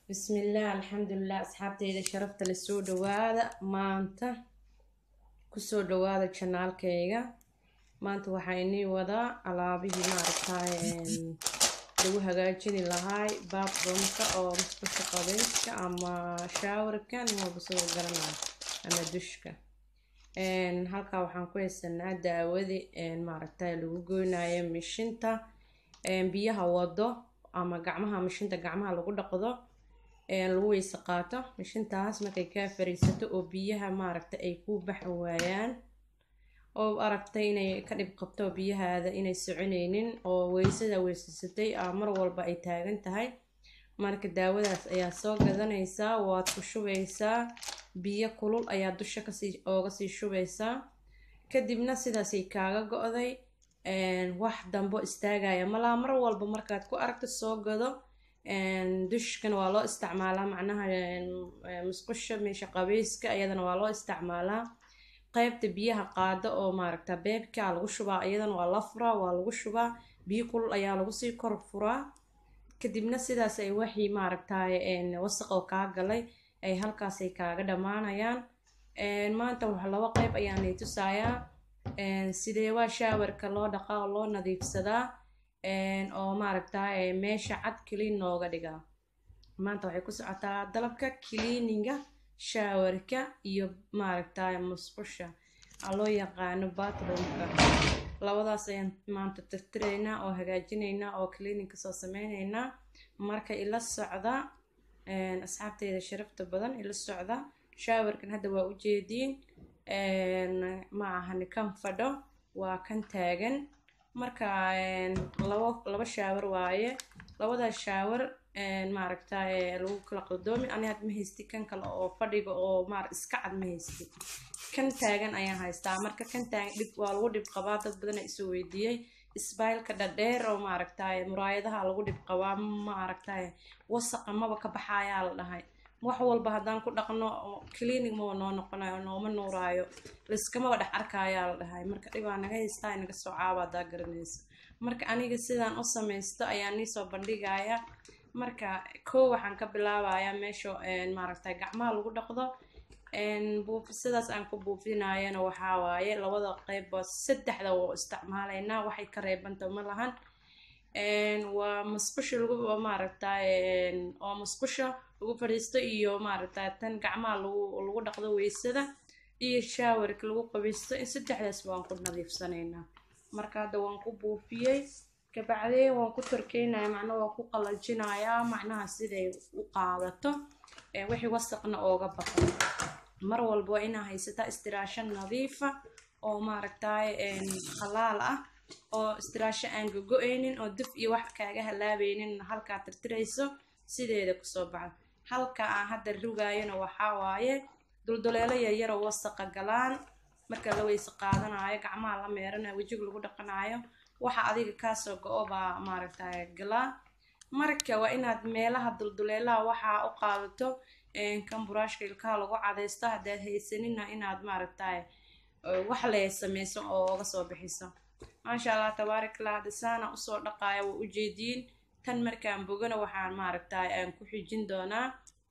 bismillaah alxamdulilah asxaabteyda sharafta la soo dhawaada maanta kusoo dhawaada janaalkayga maanta waxaa inii wadaa alaabihii maaragtaay lagu hagaajini lahaay baabroomka oo musqusha qabeyska ama shaawarka nin walba sidoo garanayo ama dushka halkaa waxaan ku haysanaa daawadi maaragtay lagu goynayo mishinta biyaha wado ama gacmaha mishinta gacmaha lagu dhaqdo lagu weyse qaato mishintaas markay kaa fariisato oo biyaha maaragta ay ku baxi waayaan oo aragtay inay ka dhib qabto biyahaada inay soconaynin oo weysada weysasatay mar walba ay taagan tahay marka daawadaas ayaa soo gadanaysaa waad ku shubaysaa biyo kulul ayaa dusha kasii ooga sii shubaysaa kadibna sidaasay kaaga go-day wax dambo istaagaya malaa mar walba markaad ku aragto soo gado dushkana waa loo isticmaalaa macnaha musqusha meesha qabeyska iyadana waa loo isticmaalaa qeybta biyaha qaada oo maaragta beebka lagu shubaa iyadana waa la furaa waa lagu shubaa biyo kulul ayaa lagu sii kor furaa kadibna sidaas ay waxii maaragtay wasaq oo kaa galay ay halkaasay kaaga dhammaanayaan maanta wax laba qeyb ayaanay tusayaa sidee waa shaawarka loo dhaqaa oo loo nadiifsadaa oo maaragtay meesha cad kiliin nooga dhigaa maanta waxay ku socotaa dalabka kiliininga shaawarka iyo maaragtay musqusha loo yaqaano batroomka labadaas ayaan maanta tirtiraynaa oo hagaajinaynaa oo kiliininka soo sameyneynaa marka ila socda asxaabteyda sharafta badan ila socda shaawarkan hadda waa ujeediin ma ahani kan fadho waa kan taagan marka labo laba shaawar waaye labadaas shaawar maaragtay lagu kala qaldoomi ani had ma haysti kan kale oo fadhiga oo maar iska cad ma haysti kan taagan ayaan haystaa marka kan taagan dhib waa lagu dhib qabaa dad badan isoo weydiiyey isbaylka dhadheer oo maaragtay muraayadaha lagu dhib qabaa maaragtay wasaqa maba ka baxayaa la dhahay wax walba haddaan ku dhaqno clinic maba noo noqonayo nooma nuuraayo laiskamaba dhex arkayaa la dhahay marka dhibaa naga haystaa inaga soo caaba haddaa garanaysa marka aniga sidaan u samaysto ayaan niisoo bandhigaya marka kow waxaan ka bilaabayaa meesha maaragtay gacmaha lagu dhaqdo sidaas aan ku buufinayana waxaa waaye labada qeybba saddexda waa isticmaalaynaa waxay ka reebanta ma lahan waa musqusha lagu maaragtay oo musqusha lagu fadhiisto iyo maaragtay tan gacmaha lagu lagu dhaqdo weysada iyo shaawarka lagu qabaysto in saddexdaas waan ku nadiifsanaynaa marka hadda waan ku buufiyey kabacdeen waan ku torkeynaya macnaha waan ku qalajinayaa macnaha siday u qaadato wixii wasaqna ooga baqo mar walba waa inaa haysataa istiraasho nadiifa oo maaragtay khalaal ah oo istiraasho aan gogo-aynin oo duf iyo wax kaaga halaabeynin halkaa tirtirayso sideeda kusoo baxdo halka aan hadda rugaayona waxaa waaye dulduleelo yaryar oo wasaqa galaan marka la weyse qaadanayo gacmaha la meeranayo wejiga lagu dhaqanayo waxa adiga kaasoo go-o baa maaragtay galaa marka waa inaad meelaha dulduleelaha waxaa u qaadato kan buraashka ilkaha lagu cadaysto haddaad haysanina inaad maaragtay wax le sameyso oo oga soo bixiso maasha allah tabaarakallah hadda saana usoo dhaqaaya waa ujeediin tan markaan bogana waxaan maaragtay aan ku xijin doonaa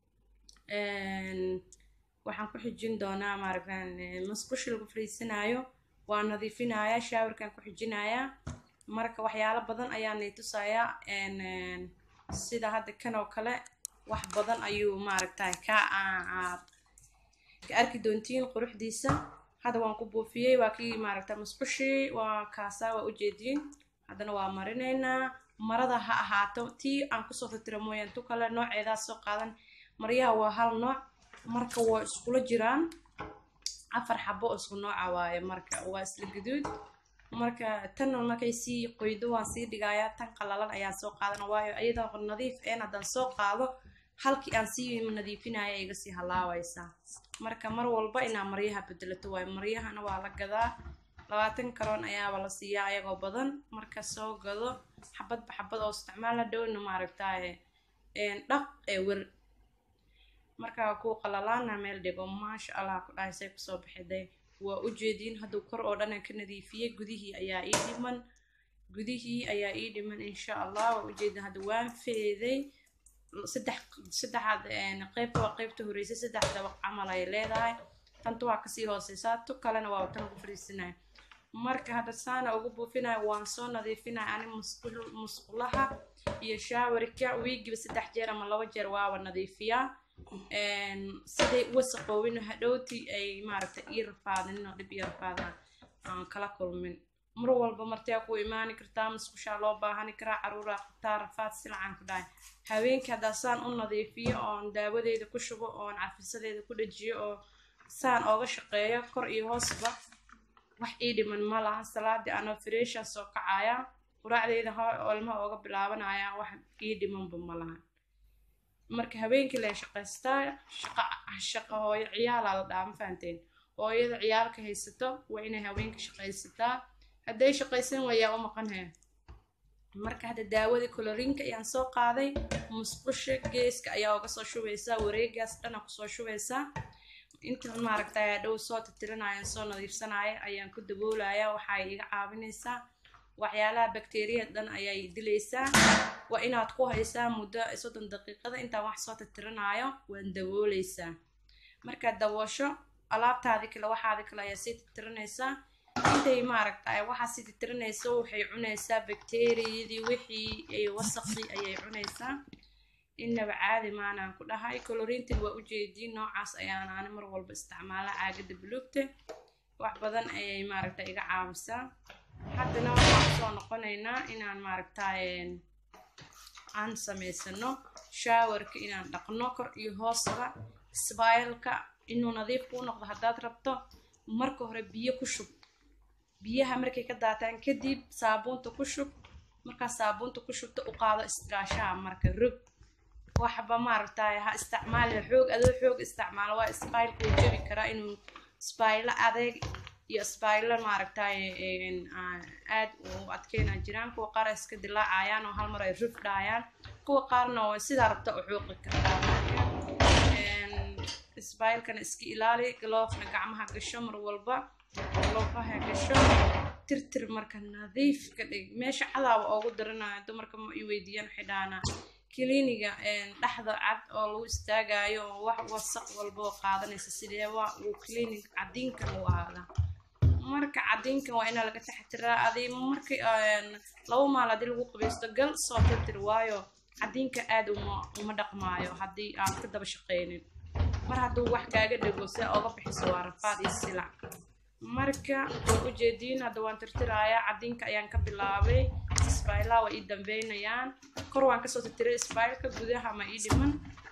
waxaan ku xijin doonaa maaragta musqusha lagu fariisanayo waa nadiifinayaa shaawarkaan ku xijinayaa marka waxyaalo badan ayaanay tusayaa sida hadda kan oo kale wax badan ayuu maaragtay ka aad ka arki doontiin quruxdiisa hadda waan ku buufiyey waa kii maaragta musqushii waa kaasaa waa ujeediin haddana waa marinaynaa marada ha ahaato tii aan kusoo tirtira mooyaan tu kale nooceedaas soo qaadan maryaha waa hal nooc marka waa iskula jiraan afar xabo oo isku nooca waaye marka waa isla guduud marka tan markay sii qoydo waan sii dhigayaa tan qalalan ayaa soo qaadana waayo iyadoo nadiif een haddaan soo qaado halkii aan sii nadiifinaya iga sii halaawaysaa marka mar walba inaa maryaha bedelato waayo maryahana waa la gadaa labaatan karoon ayaaba la siiyaa ayagoo badan marka soo gado xabadba xabad oo isticmaala dhowna maaragtay dhaq ee wer markaa ku qalalaana meel dhigo maasha allah ku dhahay say kusoo bixiday waa ujeediin hadduu kor oo dhan aan ka nadiifiyey gudihii ayaa ii dhiman gudihii ayaa ii dhiman insha allah waa ujeedin hadda waan feeday saddex saddexaad qeybta waa qeybta horeysa saddex dabaq camal ay leedahay tanta waa kasii hooseysaa tu kalena waa tan ugu fadhiisanaya marka hadda saana ugu buufinaya waan soo nadiifinaya ani musqul musqulaha iyo shaawarka wiigiba saddex jeer ama laba jeer waaba nadiifiyaa siday wasaqoowin hadhowti ay maaragtay ii rafaadin oo dhib ii rafaadaan aan kala kulmin mar walba martee ku imaani kartaa musqushaa loo baahani karaa caruuraa qabtaa rafaad silacaan ku dhahay haweenkii haddaa saan u nadiifiyo oon daawadeeda ku shubo oon cafisadeeda ku dhajiyo oo saan ooga shaqeeyo kor iyo hoosba wax ii dhiman ma laha salaadii anoo fireeshaa soo kacaya quraacdeeda olmaha ooga bilaabanaya wax ii dhimanba ma laha marka habeenkii la shaqaystaa shaqa shaqa hooyo ciyaalaa la dhaha ma fahanteen hooyada ciyaalka haysato waa inay haweenka shaqaysataa hadday shaqaysan wayaa u maqanhaya marka hadda daawadii colorinka ayaan soo qaaday musqusha geeska ayaa uga soo shubaysaa wareegaas dhana kusoo shubaysaa intan maaragtay dhow soo titirinaya soo nadiifsanaya ayaan ku daboolaya waxay iga caawinaysaa waxyaalaha bakteriyada dhan ayay dilaysaa waa inaad ku haysaa muddo soddon daqiiqada intaan wax soo titirinayo waan dabooleysaa markaad daboosho alaabtaadii kale waxaadii kale ayaa sii titirinaysaa intay maaragtay waxaa sii titirinayso waxay cunaysaa bakteriyadii wixii ay wasaqii ayay cunaysaa innaba caadi maanaan ku dhahay colorintin waa ujeediin noocaas ayaan ani mar walba isticmaala caagada buluugta wax badan ayay maaragtay iga caawisaa haddana waxaan soo noqonaynaa inaan maaragtay aan samaysano shaawarka inaan dhaqno kor iyo hoosaba sbaylka inuu nadiif kuu noqdo haddaad rabto marka hore biyo ku shub biyaha markay ka daataan kadib saabuunta ku shub markaa saabuunta ku shubto u qaado istigaashaha marka rog waxba maaragtay ha isticmaali xoog adoo xoog isticmaalo waa sbaylka uu jabi karaa inuu sbaylo adeeg iyo sbaylo maaragtay aad u adkeynaa jiraan kuwa qaar iska dilaacayaan oo hal mar ay ruf dhahayaan kuwa qaarna waa sidaa rabta u xuuqi kartaa sbaylkana iska ilaali galoofna gacmaha gasho mar walba galoofaha gasho tirtir marka nadiif ka dhig meesha cadaaba oogu daranayo dumarka ma i weydiiyaan waxay dhahanaa kliniga dhexda cad oo lagu istaagayo oo wax wasaq walba oo qaadanaysa sidee waa uu clinic cadiinkan u ahaadaa marka cadiinkan waa inaa laga taxtiraa adi marka laba maal haddii lagu qabaysto gal soo tirtir waayo cadiinka aad uma uma dhaqmaayo haddii aan ka daba shaqeynin mar hadduu wax kaaga dhego se ooga bixiso waa rafaad iyo silac marka way ujeediin hadda waan tirtirayaa cadiinka ayaan ka bilaabay sbaylaha waa ii dambeynayaan kor waan kasoo tirtiray sbaylka gudaha ma ii dhiman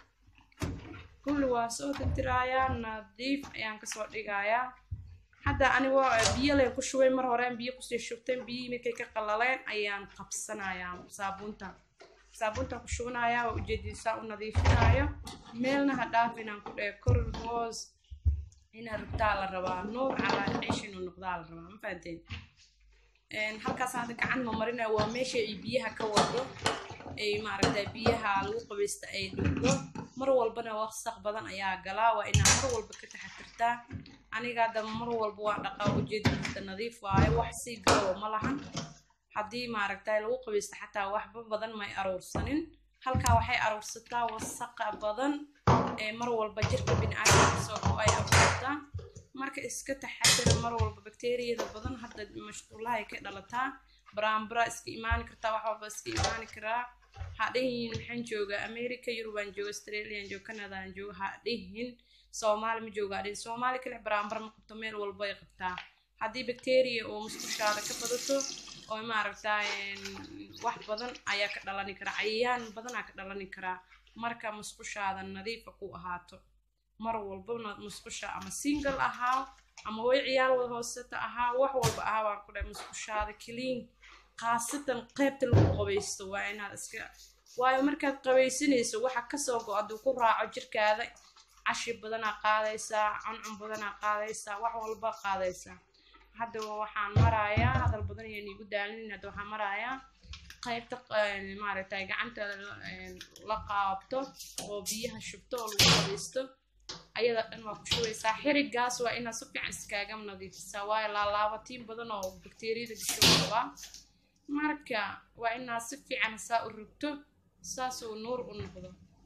kulli waa soo tirtirayaa nadiif ayaan kasoo dhigayaa hadda anigo biyo leen ku shubay mar horeen biyo kusii shubtay biyihii markay ka qalaleen ayaan qabsanayaa saabuunta saabuuntaan ku shubanayaa waa ujeedisaa u nadiifinayo meelna ha dhaaf inaan ku dheh kor hoos inaa rugtaa la rabaa nuur calaa ciish inuu noqdaa la rabaa ma fahanteen halkaas hadda gacan ma marinaya waa meesha ay biyaha ka wado ay maaragtay biyaha lagu qabaysta ay dhugdo mar walbana wasaq badan ayaa galaa waa inaa mar walba ka taxatirtaa aniga hadda mar walba waa dhaqaa ujeedinta nadiif waayo wax sii galow ma lahan haddii maaragtay lagu qabaysta xataa waxba badan may aruursanin halkaa waxay aruursataa wasaqa badan ee mar walba jirka biniaadamka soo go ay abuurtaa marka iska taxadira mar walba bakteriyada badan hadda mashquulahay ka dhalataa baraambara iska imaani kartaa wax walba iska imaani karaa ha dhihin maxaan jooga america yurubaan jooga australian jooga canadaan jooga ha dhihin soomaali ma jooga ha dhihin soomaali kale baraambara ma qabto meel walba ay qabtaa haddii bacteria oo musqushaada ka badato oo maaragtay wax badan ayaa ka dhalani karaa cayayaan badanaa ka dhalani karaa marka musqushaada nadiifa ku ahaato mar walbana musqusha ama single ahaa ama way ciyaal wada hooseta ahaa wax walba ahaa baan ku dhahay musqushaada clean khaasatan qaybta lagu qabaysto waa inaad iska waayo markaad qabaysanayso waxa kasoo go hadduu ku raaco jirkaada cashi badanaa qaadaysaa cuncun badanaa qaadaysaa wax walba qaadaysaa hadda waxaan marayaa hadal badan ayaan iigu daalinin hadda waxaan marayaa qaybta maaragtay gacanta la qaabto oo biyaha shubto oo lagu qabaysto ayada dhan waa ku shubaysaa xirigaas waa inaad si fiican iskaaga nadiifisaa waayo laalaabatiin badan oo bakteriyada gasho qabaa marka waa inaad si fiican saa u rogto saasuu nuur u noqdo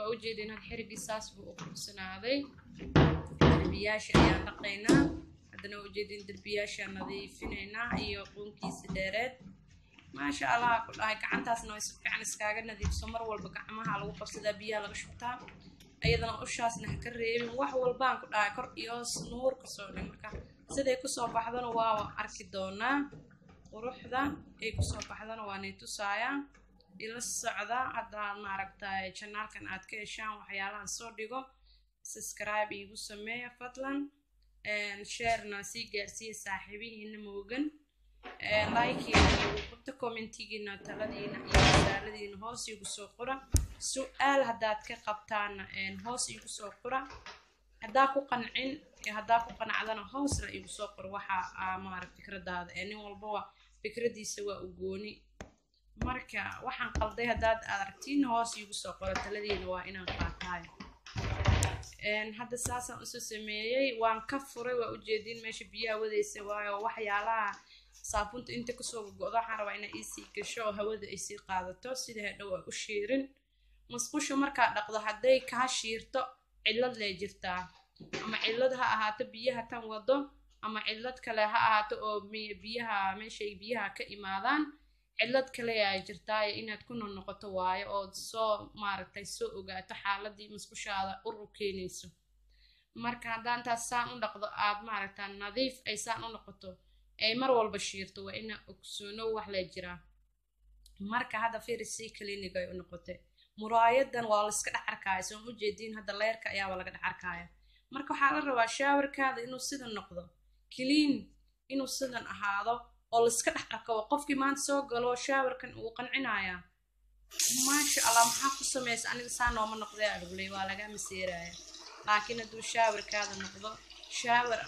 waa ujeedeen had xirigii saas buu u quruxsanaaday derbiyaasha ayaan dhaqaynaa haddana waa ujeedeen derbiyaashaan nadiifinaynaa iyo qoonkiisa dheereed maasha allah ku dhahay gacantaasna way si fiican iskaaga nadiifso mar walba gacmaha lagu qabsadaa biyaha laga shubtaa ayadana ushaasna ha ka reebin wax walbaan ku dhahay kor iyo hoos nuur kasoo dhin marka siday kusoo baxdana waa arki doonaa quruxda ay kusoo baxdana waa nay tusaayaa ila socda haddaad maaragtay janaalkan aad ka heshaan waxyaalahan soo dhigo subscribe iigu sameeya fadlan sharena sii gaarsiiya saaxiibihiina moogan likeina iigu commentigiina taladiina iyo masaaladiina hoos iigu soo qora su-aal haddaad ka qabtaana hoos iigu soo qora haddaa ku qancin haddaa ku qanacdana hoosna iigu soo qor waxa maarag fikradaada ee nin walbaba fikradiisa waa u gooni marka waxaan qalday haddaad aragtiin hoos iigu soo qoro taladiina waa inaan qaataayo hadda saasaan usoo sameeyey waan ka furay waa ujeedin meesha biyaha wadaysa waayo waxyaalaha saafunta inta kasoo gogodo waxaan rabaa inaa iisii gasho oo hawada ay sii qaadato sida hadhow ay u shiirin masqusha markaa dhaqdo hadday kaa shiirto cillad lee jirtaa ama cillad ha ahaato biyaha tan wado ama cillad kale ha ahaato oo biyaha meeshay biyaha ka imaadaan cillad kale aa jirtaayo inaad ku noqnoqoto waayo ood soo maaragtay soo ogaato xaaladii masqushaada uru keenayso marka haddaan taas saan u dhaqdo aad maaragta nadiif ay saan u noqoto ay mar walba shiirto waa ina ogsoono wax lee jiraa marka hadda firisii clinic ay u noqotay muraayadan waa la iska dhex arkaya soon u jeediin hadda leerka ayaaba laga dhex arkaya marka waxaa la rabaa shaawarkaada inuu sidan noqdo clean inuu sidan ahaado oo la iska dhex arko qofkii maanta soo galo shaawarkan uu qancinayaa maasha allah maxaa ku samaysa aniga saa nooma noqdee adhugley waa laga maseeraya laakiin hadduu shaawarkaada noqdo shaawar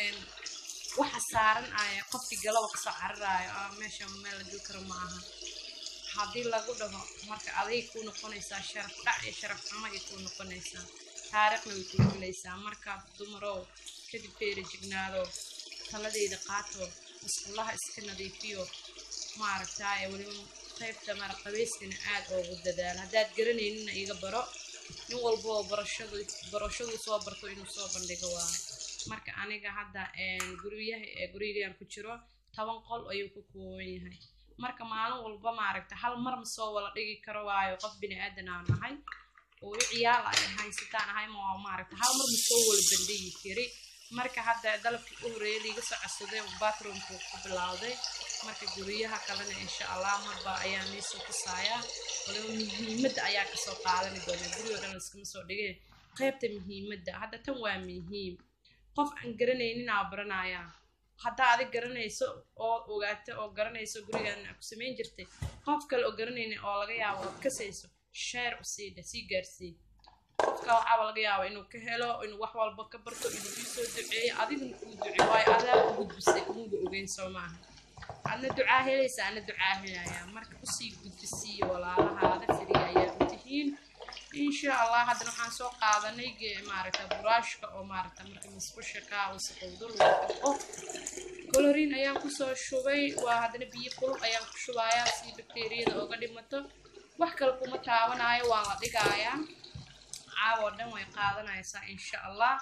waxa saaran aya qofkii galaba kasoo cararaayo meesha meel la dul karo ma aha haddii lagu dhaho marka aday kuu noqonaysaa sharaf dhac iyo sharaf xumo ay kuu noqonaysaa taariikhna way kuu gelaysaa marka dumarow kadib feeri jignaado taladeyda qaato musqulaha iska nadiifiyo maaragtaaye weliba qaybta mara qabeyskana aad oogu dadaalo haddaad garanaynina iga baro nin walboo barashadu barashadu soo barto inuu soo bandhigo waayo marka aniga hadda guryaha gurigaan ku jiro toban qol ayuu ku kooban yahay marka maalin walba maaragta hal mar ma soo wala dhigi karo waayo qof bini aadan aan nahay oo i ciyaal ay haysataan ahay ma maaragta hal mar ma soo wala bandhigi kari marka hadda dalabkii u horeeyay liiga soo codsaday bathroomku ku bilowday marka guryaha kalena insha allah marba ayaa niisoo tusaayaa waliba muhiimadda ayaa kasoo qaadani doona gurigo dhan laskama soo dhigay qaybta muhiimadda hadda tan waa muhiim qof aan garanaynin aa baranayaa haddaa adig garanayso oo ogaato oo garanayso gurigan ku samayn jirtay qof kale oo garanaynin oo laga yaabo ood kasayso sheer u siidha sii gaarsii qofka waxaaba laga yaaba inuu ka helo inuu wax walba ka barto inuu ii soo duceeyo adigna kuu duce waayo adaa u gudbisay umuga ogeyn soo maaha adna ducaa helaysa ana ducaa helayaa marka usii gudbisiiyo walaalahaada firiga ayaa u tihiin insha allah haddana waxaan soo qaadanay maaragta buraashka oo maaragta marka masqusha kaa wasaqowdo lagu dhaqo coloriin ayaan kusoo shubay waa haddana biyo kulub ayaan ku shubayaa si bakteeriyada ooga dhimato wax kale kuma taabanayo waa la dhigayaa caawo dhan way qaadanaysaa insha allah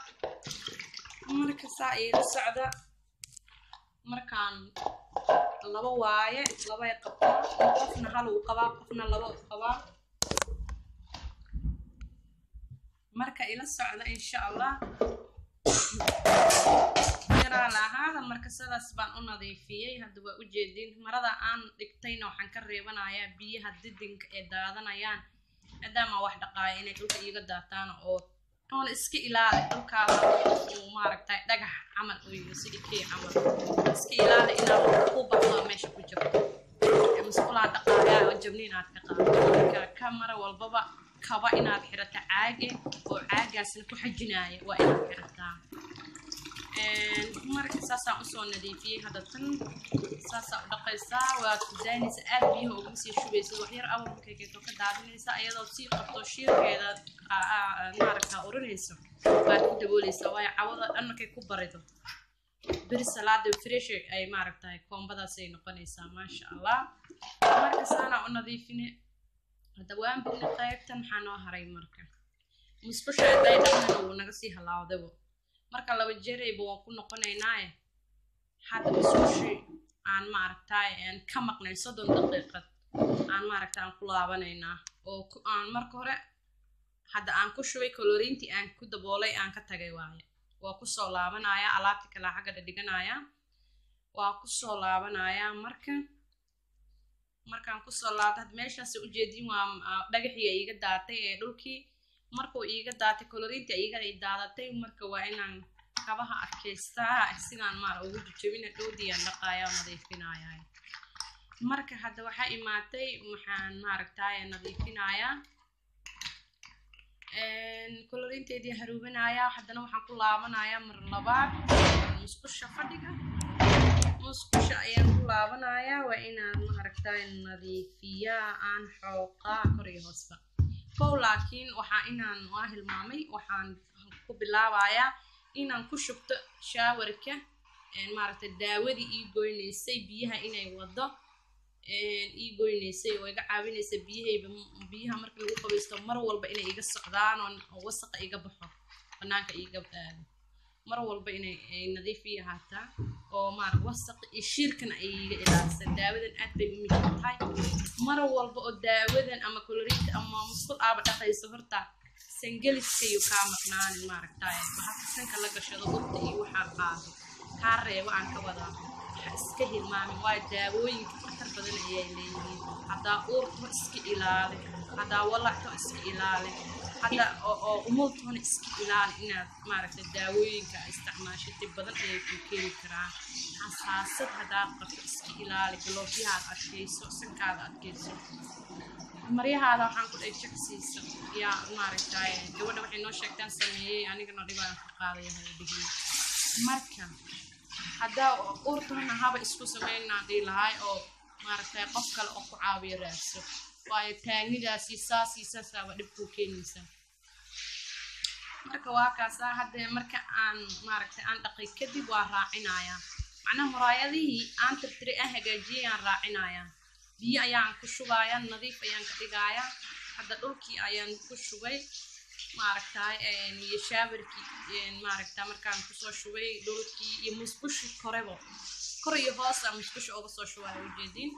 marka saa iila socda markaan laba waaye labay qabtaa qofna hal uu qabaa qofna laba uu qabaa marka ila socda insha allah yaraa lahaada marka sidaas baan u nadiifiyey hadda waa ujeedin marada aan dhigtayna waxaan ka reebanayaa biyaha didinka ee daadanayaan maadaama wax dhaqaaya inay dhulka iiga daataan oo oona iska ilaali dhulkaada uu maaragtay dhagax camal uu yihi sidii kii camal iska ilaali inaad ku baxdo meesha ku jirto masqulaa dhaqaaya oo jabniin aad ka qaado marka kamara walbaba kaba inaad xirato caage oo caagaasna ku xajinaaya waa inaad xirataa marka saasaan usoo nadiifiyey hadda tan saasaa u dhaqaysaa waad kudaanaysa aad biyaha uguma sii shubaysa waxyar awal markay keento ka daadinaysa ayadoo sii qabto shiirkeeda maaragta urinayso waad ku dabooleysaa waayo cawada dhan markay ku barido beri salaada fresh ay maaragtahay koombadaasay noqonaysaa maasha allah marka saanaa u nadiifine hadda waan bidna qaybtan maxaa noo haray marka musqusha hadday dhaqnana wuu naga sii halaawdabo marka laba jeerayba waan ku noqonaynaaye hadda musqushi aan maaragtaay aan ka maqnay soddon daqiiqad aan maaragta aan ku laabanaynaa oo aan marka hore hadda aan ku shubay koloriintii aan ku daboolay aan ka tagay waaye waa kusoo laabanayaa alaabta kale xagga dhadhiganayaa waa kusoo laabanayaa marka markaan kusoo laabta had meeshaas ujeedin waa dhagaxii iiga daatay ee dhulkii markuu iiga daatay koloriintii iiga daadatay marka waa inaan kabaha adkaystaa sidaan maara ugu jujabina dhowdiyaan dhaqaaya oo nadiifinaya marka hadda waxaa imaatay waxaan maaragtaay nadiifinayaa koloriinteedii haruubinayaa haddana waxaan ku laabanayaa mar labaad musqusha fadhiga musqusha ayaan ku laabanayaa waa inaan maaragtaay nadiifiyaa aan xooqaa kor iyo hoosba kow laakiin waxaa inaan waa hilmaamay waxaan ku bilaabayaa inaan ku shubto shaawarka maaragtay daawadii ii goynaysay biyaha inay wado ii goynaysay oo iga caawinaysay biyahayba biyaha marka lagu qabaysto mar walba inay iga socdaan oo wasaqa iga baxo banaanka iga aado mar walba inay nadiif ii ahaataa oo maarag wasaq iyo shiirkana ay iga ilaalisaa daawadan aad bay u muhiim tahay mar walba oo daawadan ama koloriinta ama musqul aaba dhaqayso horta sangeliska iyo kaa maqnaanin maaragtaay waxaa sanka la gashado urta iyo waxaa qaado kaa reebo aan ka wadaa waxa iska hilmaamin waayo daawooyinka khatar badan ayay leeyihiin haddaa uurto iska ilaali haddaa walacto iska ilaali hadda oo umultoona iska ilaali inaad maaragtay daawooyinka isticmaasho dib badan ayay ku keeni karaan xasaasad haddaa qabto iska ilaali galoofyahaad adkayso sankaada adkayso maryahaada waxaan ku dhahay jagsiisa yaa maaragtay gabadha waxay noo sheegtaan sameeyey anigana dhibaan ka qaadaya dhihin marka haddaa uurtoona haba isku sameynaan dhihi lahay oo maaragtay qof kale oo ku caawiyo raadso waayo taagnidaasi saasii saasaaba dhib kuu keenaysaa marka waa kaasaa haddee marka aan maaragtay aan dhaqay kadib waa raacinayaa macnaha muraayadihii aan tirtiri aan hagaajiyay aan raacinayaa biyo ayaan ku shubayaa nadiif ayaan ka dhigayaa hadda dhulkii ayaan ku shubay maaragtay iyo shaawarkii maaragta markaan kusoo shubay dhulkii iyo musqushi korebo kor iyo hoos aan musqusha uga soo shubaya ujeedin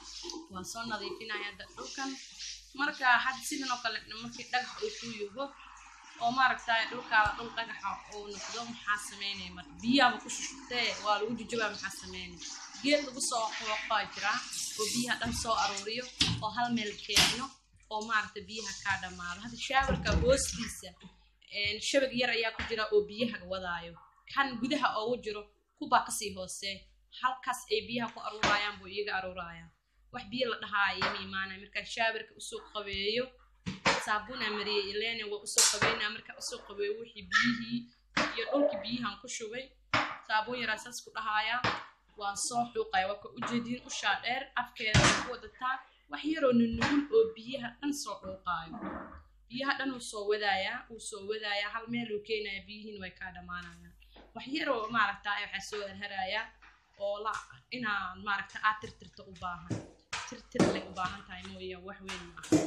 waa soo nadiifinaya hadda dhulkan marka hadda sidan oo kale markii dhagax uu ku yugo oo maaragtay dhulkaada dhul dhagaxa uu noqdo maxaa sameynaya marka biyaaba ku shushubtee waa lagu jujabaa maxaa sameynaya geed lagu soo qooqaa jira oo biyaha dhan soo aruuriyo oo hal meel keeno oo maaragtay biyaha kaa dhammaado hadda shaawarka hoostiisa shabag yar ayaa ku jira oo biyaha wadaayo kan gudaha oogu jiro kubaa kasii hoosee halkaas ay biyaha ku aruurayaan buu iyaga aruuraya wax biyo la dhahaaya ma imaanaya markaa shaawarka usoo qabeeyo saabuunaa mariyay ilena waa usoo qabeynaa markaa usoo qabeeyo wixii biyihii iyo dhulkii biyahan ku shubay saabuun yaraa saas ku dhahaaya waan soo xuuqaya waa ka ujeediin ushaa dheer afkeeda way ku wadataa wax yaroo nunugul oo biyaha dhan soo dhuuqaayo biyaha dhan wuu soo wadaayaa wuu soo wadaayaa hal meel uu keenaya biyihiin way kaa dhammaanayaan wax yaroo maaragta waxaa soo harharayaa oo la inaad maaragta aad tirtirto u baahan tirtir lay u baahan tahay mooya wax weyn ma aha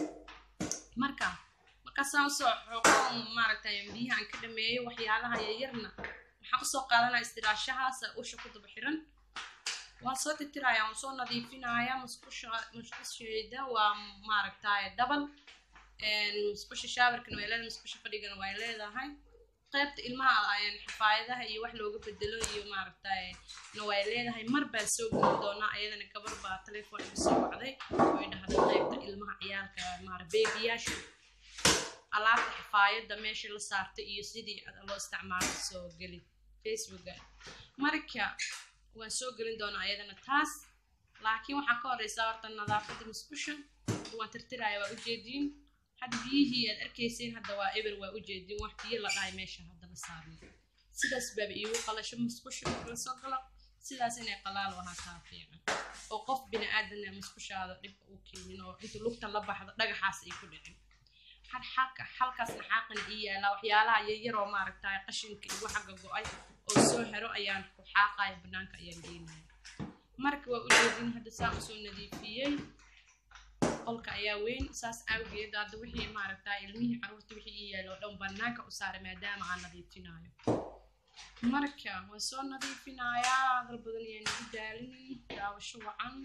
marka markaasaan usoo xoqo maaragtay biyahaan ka dhameeyo waxyaalaha yaryarna waxaan usoo qaadanaya istiraashahaas usha ku daba xiran waan soo tirtiraya waan soo nadiifinaya musqusha musqusheeda waa maaragtay dabal musqusha shaawarkana way leedahay musqusha fadhigana way leedahay qaybta ilmaha xafaayadaha iyo wax looga bedelo iyo maaragtay na way leedahay mar baa soo geli doonaa ayadana gabar baa telefoon igu soo wacday way dhahday qaybta ilmaha ciyaalka maara beebiyaasha alaabta xafaayadda meesha la saartay iyo sidii loo isticmaalo soo geli facebooka marka waan soo gelin doonaa ayadana taas laakiin waxaa ka horeysaa horta nadaafadda musqusha waan tirtiraya waa ujeediin hadda biyihii aad arkayseen hadda waa eber waa ujeediin wax biyo la dhahay meesha hadda la saarnay sidaas baaba iigu qalasho musqusha marka lasoo galo sidaas inay qalaal ahaataa fiican oo qof bini aadanna musqushaada dhibka u keenin oo inta lugta la baxdo dhagaxaas ay ku dhicin xalka halkaasna xaaqana ii yaalaa waxyaalaha yaryaroo maaragtay qashinka igu xagga go-ay oo soo hero ayaan ku xaaqaya banaanka ayaan geynaya marka waa ujeedin hadda saan usoo nadiifiyey qolka ayaa weyn saas awgeed hadda wixii maaragtay ilmihii caruurta wixii ii yaala meel oo dhan banaanka u saaray maadaama aan nadiifinayo marka waan soo nadiifinayaa hadal badan ayaan igu daalinin daawasho wacan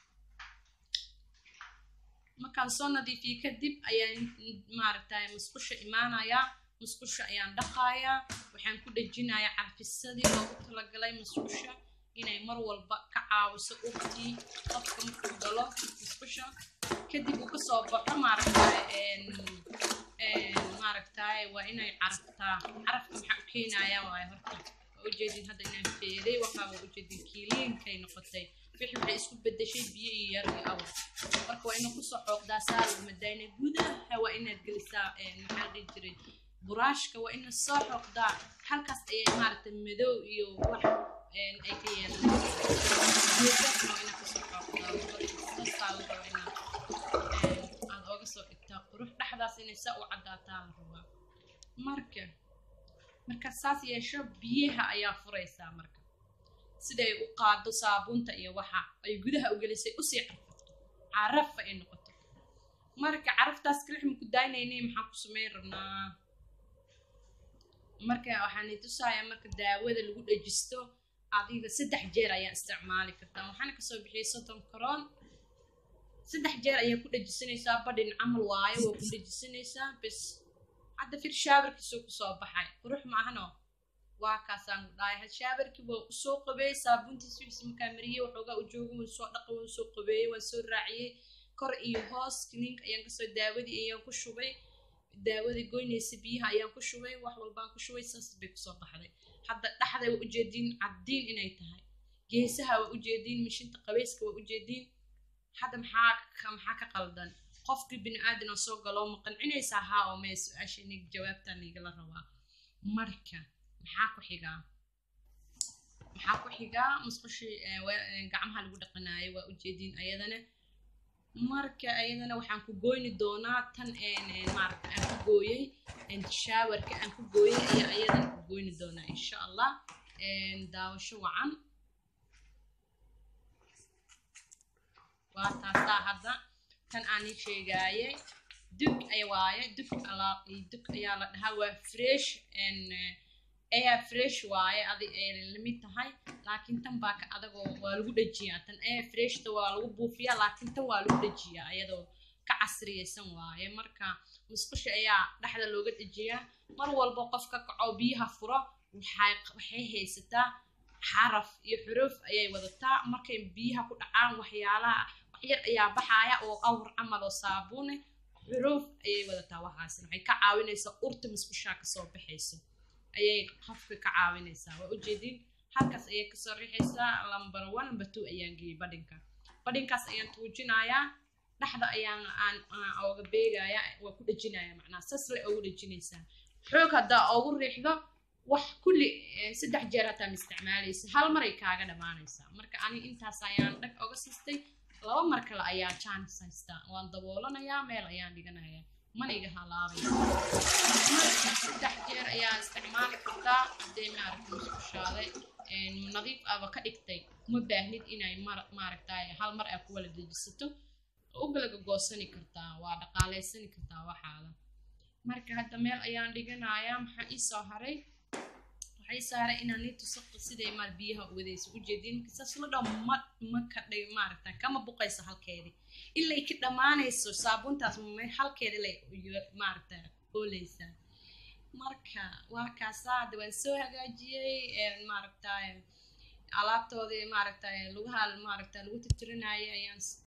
markaan soo nadiifiye kadib ayaan maaragtay musqusha imaanayaa musqusha ayaan dhaqayaa waxaan ku dhejinayaa carfisadii loogu talagalay musqusha inay mar walba ka caawiso urtii qofka markuu galo musqusha kadib uu kasoo baxo maaragtay maaragtay waa inay caraftaa carafka maxaa u keenayaa waayo horta waa ujeedin hadda inaan feeday waxaa waa ujeedin kiiliinkay noqotay wixii waxay isku bedeshay biyo iyo yar iyo awr marka waa inuu kusoo xooqdaa saalmadayna gudaha waa inaad gelisaa maxaa dhihi jiray buraashka waa inaad soo xooqdaa halkaas ayay maaragtay madow iyo wax ay ka yeelan waa inaad kusoo xooqdaa saasaa la rabaa inaad aad ooga soo dhigtaa qurux dhexdaas inay saa u caddaataa la rabaa marka markaad saas yeesho biyaha ayaa furaysaa marka siday u qaado saabuunta iyo waxa ay gudaha u gelisay usii carfato carafa ay noqoto marka caraftaas kalix maku daynaynay maxaan ku samayn rabnaa marka waxaan tusayaa marka daawada lagu dhajisto adiga saddex jeer ayaa isticmaali kartaa waxaana kasoo bixiyay soddon karoon saddex jeer ayaa ku dhajisanaysaa badhin camal waayo waa ku dhajisanaysaa bes hadda fir shaabarkiisuu kusoo baxay qurux maahano waa kaasaan ku dhahay hadshaabarkii waa usoo qabeeyey saabuuntiis wixiis markaa mariyey waxoogaa u jooga waan soo dhaqay waan soo qabeeyey waan soo raaciyey kor iyo hoos kiniinka ayaan kasoo daawadii ayaan ku shubay daawadii goynaysa biyaha ayaan ku shubay wax walbaan ku shubay saas bay kusoo baxday hadda dhexday waa ujeediin caddiin inay tahay geesaha waa ujeediin mishinta qabayska waa ujeediin hadda maxaa maxaa ka qaldan qofkii bini aadan oo soo galoo ma qancinaysaa haa oo mee su-aasha inig jawaabtaa nigala rabaa marka maxaa ku xigaa maxaa ku xigaa musqushii gacmaha lagu dhaqanaayo waa ujeediin ayadana marka ayadana waxaan ku goyni doonaa tan maaragta aan ku gooyey shaawarka aan ku gooyey ayaa ayadana ku goyni doonaa insha allah daawasho wacan waa taasaa hadda tan aan ii sheegaayay dug ay waaye dug alaaq dug ayaa la dhahaa waa fresh air fresh waaye adi ay lamid tahay laakiin tan baa ka adagoo waa lagu dhajiyaa tan air freshta waa lagu buufiyaa laakiin tan waa lagu dhajiyaa iyadoo ka casriyaysan waaye marka musqusha ayaa dhexda looga dhajiyaa mar walba qof ka kaco biyaha furo waxay haysataa xaraf iyo xuruuf ayay wadataa markay biyaha ku dhacaan waxyaalaha waxyar ayaa baxaaya oo awr camal oo saabuune xuruuf ayay wadataa waxaas waxay ka caawinaysaa urta musqushaa kasoo baxayso ayay qofka ka caawinaysaa waa ujeedin halkaas ayay kasoo rixaysaa lamber one lamber two ayaan geeyey badhinka badhinkaas ayaan tuujinayaa dhexda ayaan aan ooga beegayaa waa ku dhejinaya macnaha sasle oogu dhejinaysaa xoog haddaa oogu riixdo wax kulli saddex jeer hataa ma isticmaalaysa hal maray kaaga dhammaanaysaa marka ani intaas ayaan dhag oga sistay laba mar kale ayaa jaanis haystaa waan daboolanayaa meel ayaan dhiganayaa mana iga halaabaysa marka saddex jeer ayaa isticmaali kartaa haddee maaragta musqushaaday nadiif aba ka dhigtay uma baahnid inay maaragtay hal mar aa ku wala dejisato ugalaga goosani kartaa waa dhaqaaleysani kartaa waxaada marka hadda meel ayaan dhiganayaa maxaa ii soo haray waxay saaray inaan nii tusaqo siday maar biyaha wadayso ujeedin saas la dhaw ma ma ka dhig maaragta kama buqayso halkeedii ilay ka dhammaanayso saabuuntaas halkeedi lay maaragta ooleysaa marka waa kaasaa hadda waan soo hagaajiyey maaragta alaabtoodii maaragta lugaha maaragta lagu tirtirinayay ayaan